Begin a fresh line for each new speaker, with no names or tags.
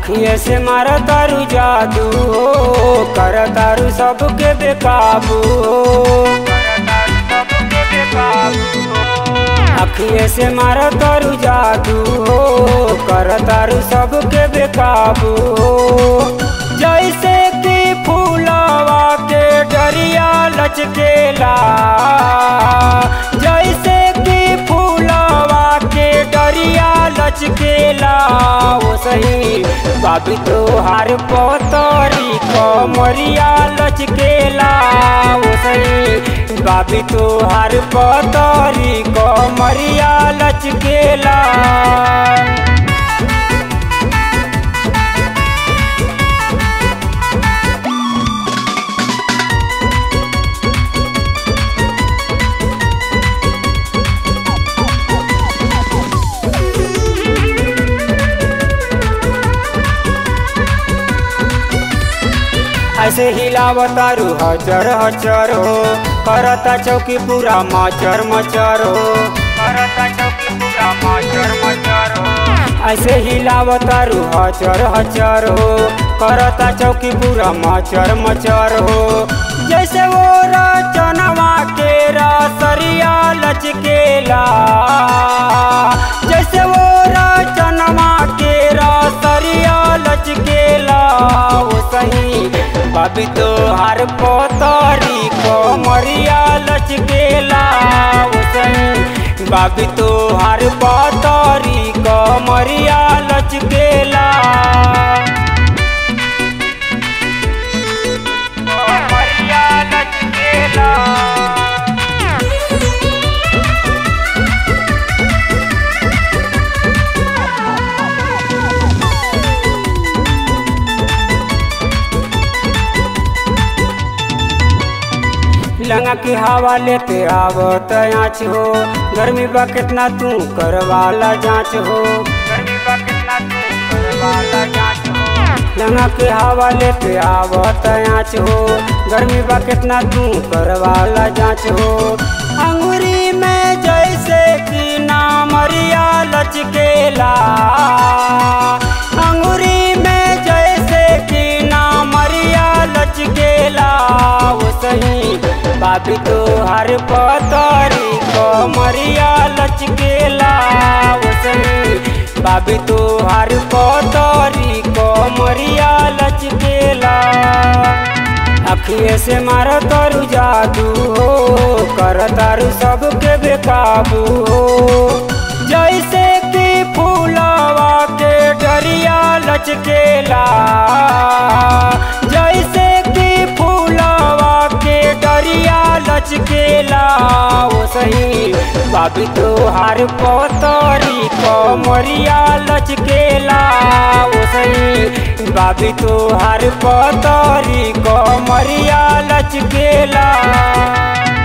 अखिए से मार तारू जादू कर तारू सबके बेकाबू अखिए से मार तारू जादू कर तारू सबके बेकाबू जैसे कि फूलवा के डरिया लचकेला जैसे कि फूलवा के डरिया लचकेला वो सही बाबी तोहार पोतरी कमरिया लचकेला वो सही बाबी तोहार पोतरी कमरिया लचकेला ऐसे हिलावतारू हजर हजर हो करता चौकी पूरा मचर मचर हो करता चौकी पूरा मचर मचर हो ऐसे हिलावतारू हजर हजर हो करता चौकी पूरा मचर मचर हो जैसे वो रचनवा के रसरिया लचकेला जैसे वो रचनवा के रसरिया लचकेला वो सही बाबी तोहार पोतरी कमरिया लचकेला वो सही बाबी तोहार पोतरी कमरिया लचकेला कमरिया लचकेला लंगा की हवा लेते आवत आँच हो गर्मी बा कितना तू करवाला जांच हो गर्मी बा कितना तू करवाला जांच हो लंगा की हवा लेते आवत आँच हो गर्मी बा कितना तू करवाला जांच हो अंगूरी में जैसे कि नामरिया लचकेला अंगूरी में जैसे कि नामरिया लचकेला वो सही बाबी तोहार पतरी कमरिया लचकेला वो सही बाबी तोहार पतरी कमरिया लचकेला अखिए से मार तारू जादू हो कर तारू सबके बेकाबू हो जैसे कि फूलवा के डरिया लचकेला जैसे कि फूलवा के डरिया लचकेला वो सही बाबी तोहार पोतरी कमरिया लचकेला वो सही बाबी तोहार पोतरी कमरिया लचकेला